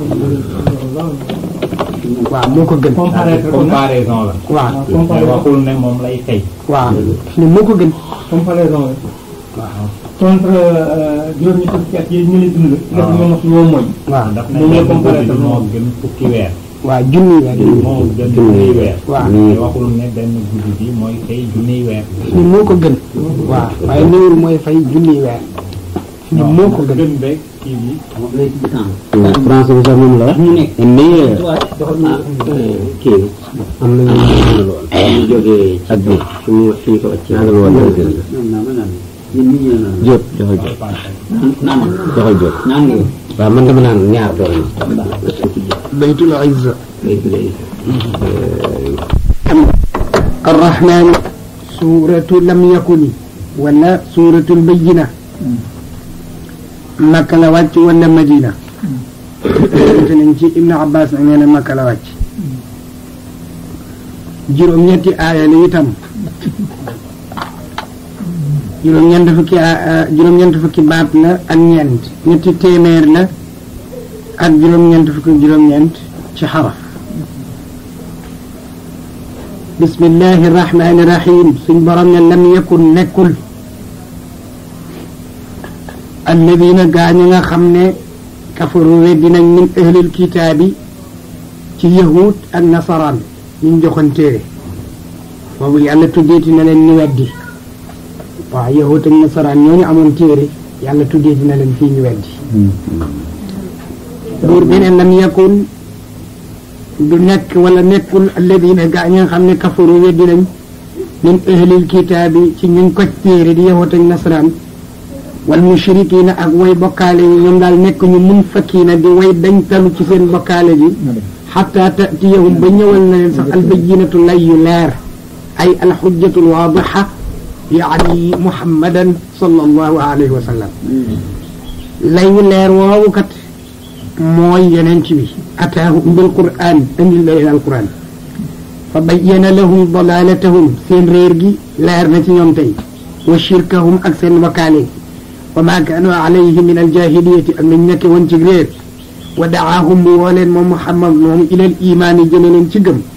waaw moo ko gën comparaison la. waaw mais waxul ne moom lay fay. waaw ni moo ko gën comparaison la waaw contre juróom-ñetti fukki at yi ñu leen dund. def ñoo mos ñoo mooy. waaw daf moom ne la benn guddi comparaison. moo gën fukki weer. waaw junni weer moo gën junniy weer. waaw mais waxul ne benn guddi bi mooy fay junniy weer. ni moo ko gën waaw waaye néewul mooy fay junni weer ni moo ko gën gën beeg kii bi. moom lay ci temps français bi sax moom la wax ñu nekk meilleur ah kii am na ñu lool ñu jógee ak bi fi mu fi ñu ko wàcc naa la woon ñoom naa ma naan ñun ñu ñëw naan Jóob joxal Jóob naan joxal Jóob naan nga yow waaw man dama naan ñaar doon baytul izza lay lay الرحمن سورة لم يكن ولا سورة البينة مكة la wàcc wala Madina te nañ ci Ibn Abbas nag nee na Makka la wàcc juróom-ñetti aaya la itam juróom-ñeent fukki a juróom-ñeent fukki baat la ak ñeent ñetti téeméer la ak juróom-ñeent fukki juróom-ñeent ci xaraf bismillahi rahmaani rahim suñ borom ne lam yakun nekkul alladina gaañu nga xam ne kafaru weddi nañ min ahlil kitaabi ci yahud ak nasaraan ñu joxoon téere boobu yàlla tuddeeti na leen ñu weddi waaw yahud ak nasaraan ñooñu amoon téere yàlla tuddeeti na leen fii ñu weddi buur bi ne lam yakun du nekk wala nekkul alladina gaa ñi nga xam ne kafaru weddi nañ min ahlil kitaabi ci ñu ko téere di yahut ak nasaraan wal mushrikiina ak way bokkaale yi ñoom daal nekk ñu mun fakkiina di way dañ talu ci seen bokkaale bi xataa tatiyahum ba ñëwal na leen sax albayinatu lay yu leer ay alxujjatu alwaadixa yaani muhammadan sallallahu alayhi wa sallam lay wu leer woowu kat mooy yonent bi ataahum bil qur'an andil la leen alquran fa bayyana lahum dalalatahum seen réer gi leer na ci ñoom tey wa shirkahum ak seen wakkaale wa ma kaanu alayhi min aljahiliyati ak nañ nekke woon ci réer wa daahum mu woo leen moom muhammad moom ilal imaani jëme leen ci gëm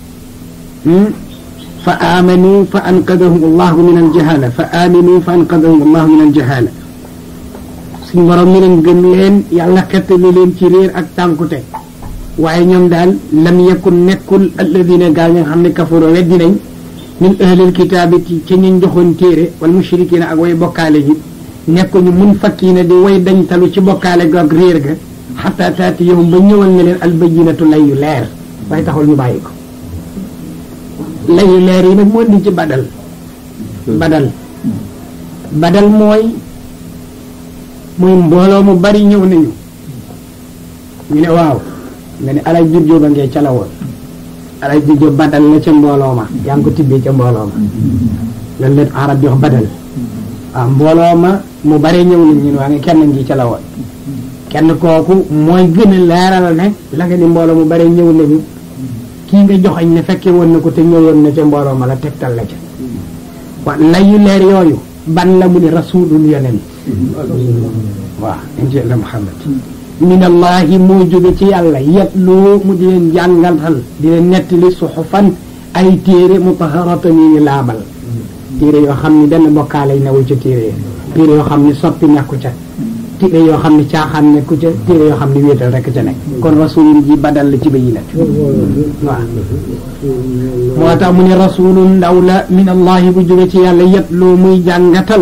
fa amanu fa anqadahum allahu min aljahala fa aminu fa anqadahum allahu min aljahala suñ borom mi leen gëm leen yàlla xettali leen ci réer ak tànkute waaye ñoom daal lam yakun nekkul alladina gaa ñi nga xam ne kafaro weddi nañ min ahlil kitaabi ci ca ñu joxoon téere wal mushrikina ak way bokkaale ji nekkuñu mun fakkiina di way dañ talu ci bokkaale ga ak réer ga xataa taati yow ba ñëwal na leen albayinatu lay yu leer waaye taxul ñu bàyyi ko lay yu leer yi nag moo di ci badal badal badal mooy muy mbooloo mu bari ñëw nañu ñu ne waaw nga ne alay jur jóoba ngee ca la woon alay jur jóob badal la ca mbooloo ma yaa ngi ko tibbee ca mbooloo ma lan leen arab jox badal waaw mbooloo ma mu bari ñëw nañ ñu ne waa nga kenn ngi ca la woon kenn kooku mooy gën a leeral ne la nga ni mbooloo mu bari ñëw nañu kii nga joxañ ne fekke woon na ko te ñëwoon na ca mbooloo ma la tegtal la ca wa layu leer yooyu ban la mu ni rasulul yonent waaw inti la muhammad min allahi moo jóge ci yàlla yatlu mu di leen jàngaltal di leen nettali suxufan ay téere mutaharatan yi ñu laabal téere yoo xam ni benn bokkaale newul ca téere téere yoo xam ni soppi nekku ca téere yoo xam ni caaxaan nekku ca téere yoo xam ni wéetal rekk ca nekk kon rasulun ji badal la ci bayinat waaw moo tax mu ne rasulun ndaw la min allahi bu jóge ci yàlla yatlu muy jàngatal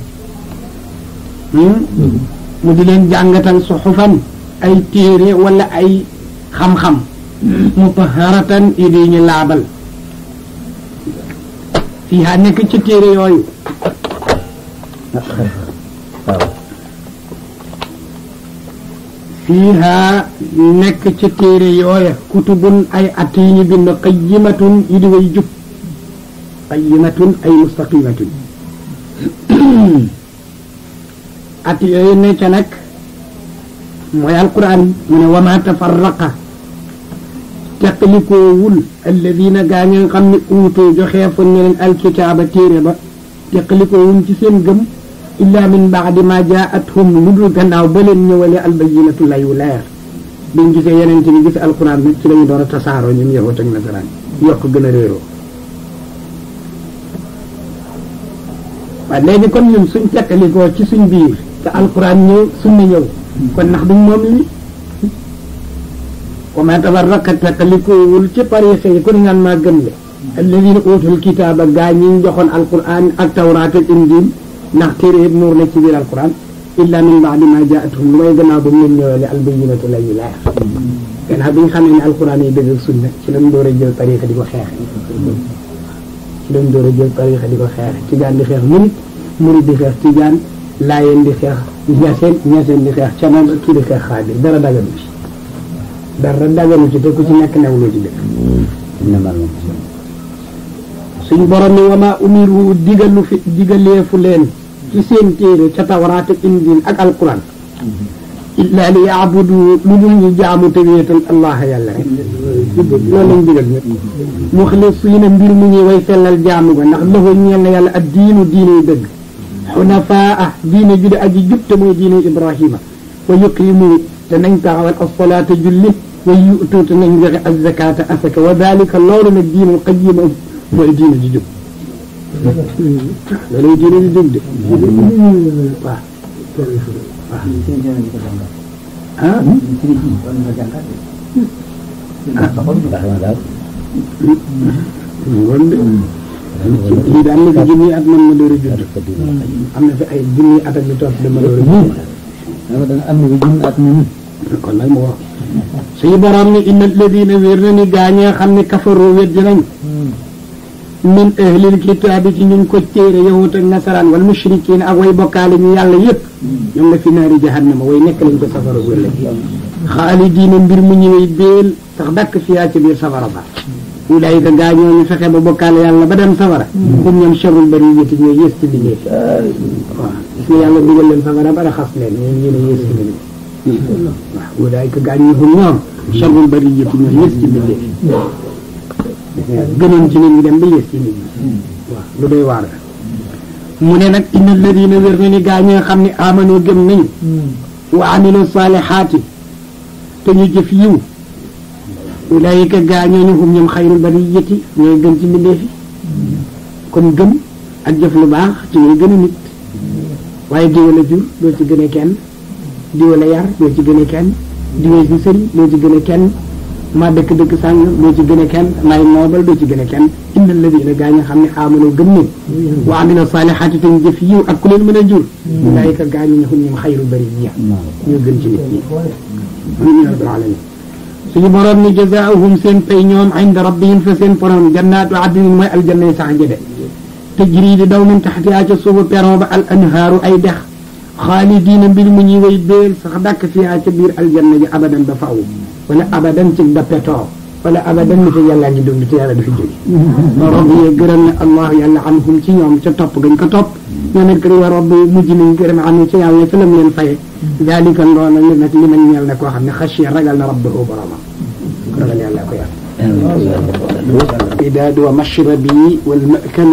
mu di leen jàngatal suxufan ay téere wala ay xam-xam mutaharatan yi di ñu laabal fiiha nekk ci téere yooyu fiiha nekk ci téere yooya kutubun ay at yi ñu bind qayyimatun yi di way jub qayyimatun ay mustaqimatun at yooyu ne ca nag mooy alquran mu ne wama tafarraqa teqalikoowul alladina gaa ñi nga xam ne uutoo joxeefoon ne leen alkitaaba téere ba teqalikoowul ci seen gëm illa min baadi ma jaathum lu dul gannaaw ba leen ñëwale albayinatu layu leer biñ gisee yeneen bi gis alquran nag ci la ñu door a tasaaroo ñun yahut ak nasaraan yokk gën a réeroo waaye léegi kon ñun suñ teqalikoo ci suñ biir te alquran ñëw sunna ñëw kon ndax duñ moom li wa ma tafarraqa teqalikoowul ci tariqa yi ku ne ngaan maa gëm le alladina uutul kitaaba gaa ñi ñu joxoon alquran ak tawraat ak injil ndax téere yëpp nuur la ci biir alquran illa min baadi ma jaatuhum lu may gannaaw ba mu leen ñëwale albayinatu la yu leer gannaaw bi nga xam ne ne alquran yi dëgg ak sunna ci lañ door a jël tariqa di ko xeex ci lañ door a jël tariqa di ko xeex tijaan di xeex murit murit di xeex tijaan laayeen di xeex ñaseen ñaseen di xeex canaan kii di xeex xaadir dara daganu ci dara daganu ci te ku ci nekk newloo ci dëkk suñ borom ni wama umiru digalu fi digaleefu leen ci seen téere ca tawraat ak injil ak alquran illa li yaabudu lu dul ñu jaamu te wéetal allah yàlla rek loolu lañ digal ñëpp muxlisiina mbir mu ñuy way sellal jaamu ga ndax loxo ñeel na yàlla ak diinu diine yu dëgg xunafaa diine ju di aji jub te mooy diine ibrahima wa yuqimu te nañ taxawal asalaata julli wa yutu te nañ joxe azakata asaka wa dalika loolu nag diinul qayima mooy diine ji jub loolu diine ji jub de waaw ah ngoon de lii daan na fi junni at man ma door a judd am na fi ay junni at ak lu topp dama door a judd am na bi junni at moom kon nag mu wax suñu borom ni inna alladina wér na ni gaañee xam ne kafaru weddi nañ min ahlil kitaabi ci ñu ko téere yahut ak nasaraan wal mushrikiin ak way bokkaale ñu yàlla yëpp ñoom la fi naari jahannama way nekk lañ ko safara bu ëllëg xaalidiina mbir mu ñëwee béel sax dakk fiyaa ci biir safara ba ulaayika gaa ñoo ñu fexe ba bokkaale yàlla ba dem safara hum ñoom sharrul bariyati ñooy yées ci liggéey waaw gis nga yàlla dugal leen safara ba raxas leen ñoom yéen a yées ci liggéey waaw ulaayika gaa ñi hum ñoom sharrul bariyati ñooy yées ci liggéey gënoon ci nit ñi dem ba yées ci nit ñi waaw lu doy waar la mu ne nag inna alladina wér na ni gaa ñi nga xam ne amano gëm nañu wa amilu saalihaati te ñu jëf yiw ulaayika gaañooñu hum ñoom xayrul bariyati ñooy gën ci mbindeef yi kon gëm ak jëf lu baax ci ngay gën a nit waaye diwa la jur doo ci gën a kenn diwa la yar doo ci gën a kenn diwa ci sëriñ doo ci gën a kenn maa dëkk dëkk sàng doo ci gën a kenn maay noobal doo ci gën a kenn inna alladina gaa ñi xam ne aamanu gëm nañ wa amila saalihaati te ñu jëf yiw ak ku leen mën a jur ulaayika gaa ñi hum ñoom xayrul bariyya ñoo gën ci nit ñi amin ya rabbal alamin suñu borom ni jazaahum seen pay ñoom inda rabbihim fa seen borom jannaatu adnin mooy aljanna yi sax jëde tajri di daw min taxtihaa ca suufu peron ba al anhaaru ay dex xaalidiina mbir mu ñuy way béel sax dàkk fiyaa ca biir aljanna ji abadan ba faaw wala abadan ci dappetoo wala abadan ni fa yàllaa ngi dund te yàlla dafa jóge borom yee gërëm ne allah yàlla anhum ci ñoom ca topp gañ ko topp ñoom it kër wa rabbi mujj nañ gërëm anu ca yàlla ca lam leen faye dalika ndoona li nag li man ñeel na koo xam ne xasiya ragal na rabbahu boromam ragal yàlla ko yàlla idaadu wa mashrabi wal makalu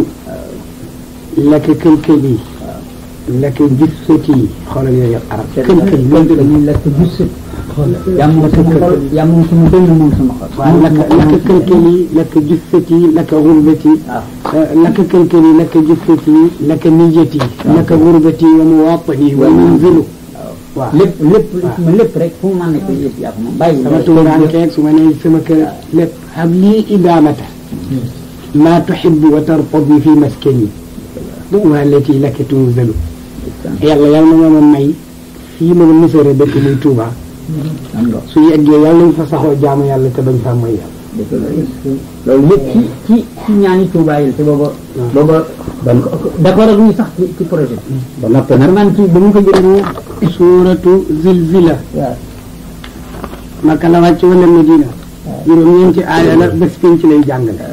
laka këlkëli laka jissati xoolal yooyu arab këlkël dañuy lekk gis yàmm sama xol yàmm sama dënn moom sama xol waaw laka laka këlkëli laka jissati laka gurbati laka këlkëli laka jissati laka niyati laka gurbati wa muwatani wa munzilu waaw lépp lépp ma lépp rek fu mu mën nekk yëpp yaa ko moom bàyyi sama tuuraankeeg su ma nee sama kër lépp hab lii idaamata maa tuxibu wa tartadi fi maskani du'uha allati laka tunzalu yàlla yàlla na ma may fii ma misara dëkk muy Tuuba su yeggee yàlla nañ fa saxoo jaamu yàlla te bañ faa mooy yàlla loolu lépp ci ci ci ñaani Tuubaa yi te booba booba d'accord ak ñu sax ci ci projet ba noppi nag man ci ba mu ko jëlee suuratu zilzila waaw Makka la wàcc wala Madina juróom-ñeenti aaya la bés penc lay jàngale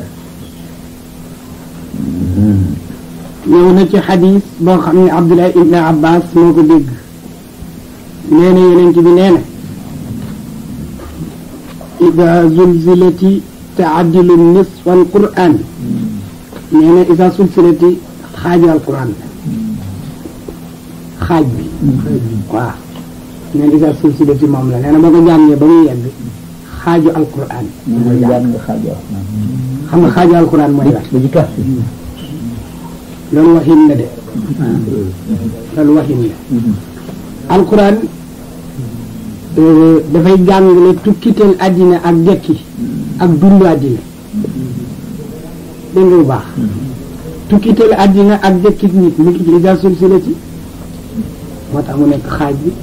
ñëw na ci xadis boo xam ne Abdullah ibn Abbas moo ko dégg nee na yonent bi nee na ida zulzilati taadilu nisfa alquran nee na ida zulzilati xaaju alquran la xaaj bi waaw nee na ida zulzilati moom la nee na boo ko jàngee ba muy yegg xaaju alquran mooy jàng xam nga xaaju alquran mooy lan ba ci kaf loolu waxin la de loolu waxin la alquran dafay jàngale tukkiteel àddina ak dekki ak dundu àddina dégg nga bu baax tukkiteel àddina ak dekki nit mu ngi ci ida sulsilati moo tax mu nekk xaaj bi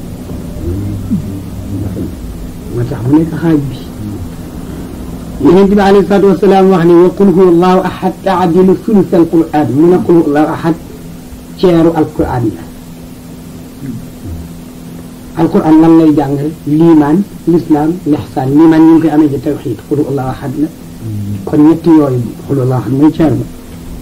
moo tax mu nekk xaaj bi yonent bi alayhi salaatu wasalaam wax ni wa qul huwa allahu ahad taadilu sulus alquran mu ne qul huwa allahu ahad ceeru alquran la alquran lan lay jàngale liimaan lislaam lixsaan liimaan ñu ngi koy amee ci tawxiid qul huwa allahu ahad la kon ñetti yooyu qul huwa allahu ahad mooy ceer ba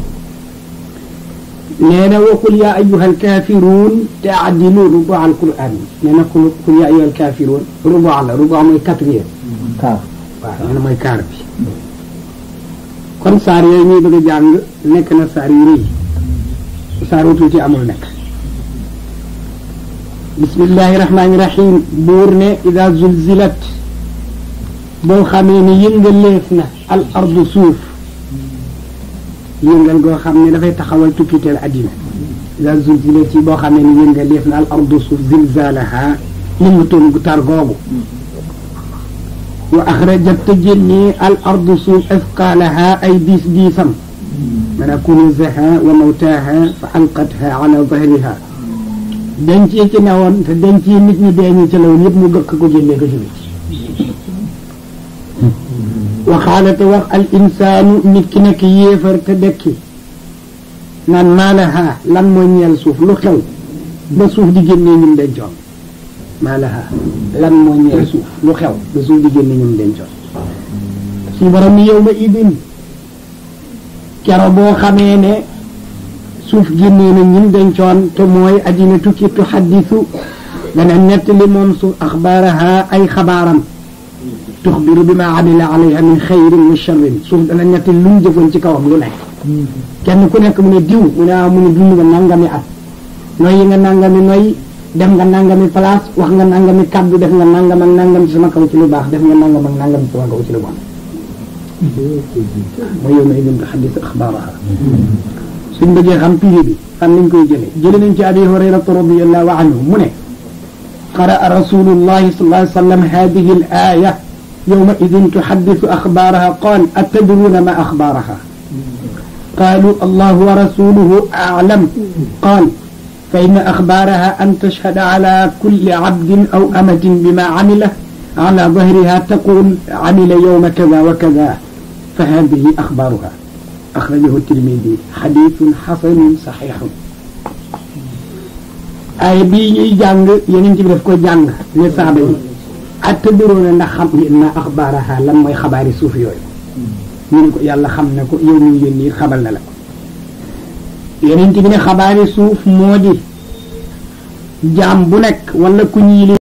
nee na wa qul yaa ayyuha alkaafiruun taadilu rubu alquran nee na qul qul yaa ayyuha alkaafiruun rubu la rubu mooy quatrième kaaf waaw nee na mooy kaar bi kon saar yooyu ñuy bëgg a jàng nekk na saar yu rëy saar wu tuuti amul nekk bismillahi rahmaani rahim buur ne ida zulzilat boo xamee ne yëngaleef na al ardu suuf yëngal goo xam ne dafay taxawal tukkiteel addina ida zulzilat yi boo xamee ne yëngaleef na al ardu suuf zilzalaha yëngatoon gu tar googu wa axrajat te génnee al ardu suuf asqaalaha ay diis diisam mana kunuusaha wa mawtaaha fa alqatha ala zahriha denc yi ci newoon te denc yi nit ñi dee ñu ci lawoon yëpp mu gëkk ko génnee ko ci biti wa qaala te wax al insaanu nit ki nekk yéefar te dekki naan maa laha lan moo ñeel suuf lu xew ba suuf di génnee ñum dencoon maa laha lan moo ñeel suuf lu xew ba suuf di génne ñum dencoon suñu borom ni yow ma idin kero boo xamee ne suuf génnee na ñim dencoon te mooy addina tukki tu xaddisu dana nettali moom suuf axbaaraha ay xabaaram tuxbiru bi ma amila alayha min xayrin wa charrin suuf dana nettali lu mu jëfoon ci kawam lu nekk kenn ku nekk mu ne diw mu ne ah mu ne dund nga nangami at noyyi nga nangami noyyi dem nga nangami place wax nga nangami kàddu def nga nangam ak nangam ci sama kaw ci lu baax def nga nangam ak nangam ci sama kaw ci lu bon mooy yow ma idin tuhaddis axbaaraha suñ bëggee xam piri bi fan lañ koy jële jële nañ ci abi hurayrata radiallahu anhu mu ne قرأ رسول الله صلى الله عليه وسلم هذه الآية يومئذ تحدث أخبارها قال أتدرون ما أخبارها قالوا الله ورسوله أعلم قال فإن أخبارها أن تشهد على كل عبد أو أمة بما عمله على ظهرها تقول عمل يوم كذا وكذا فهذه أخبارها أخرجه الترمذي حديث حسن صحيح ay bii ñuy jàng yeneen ci bi daf ko jàng ne saaba yi atadruuna ndax xam ngeen ma axbaaraha lan mooy xabaari suuf yooyu ñu ne ko yàlla xam ne ko yow muy yónni xabal na la ko yeneen ci bi ne xabaari suuf moo di jaam bu nekk wala ku ñiili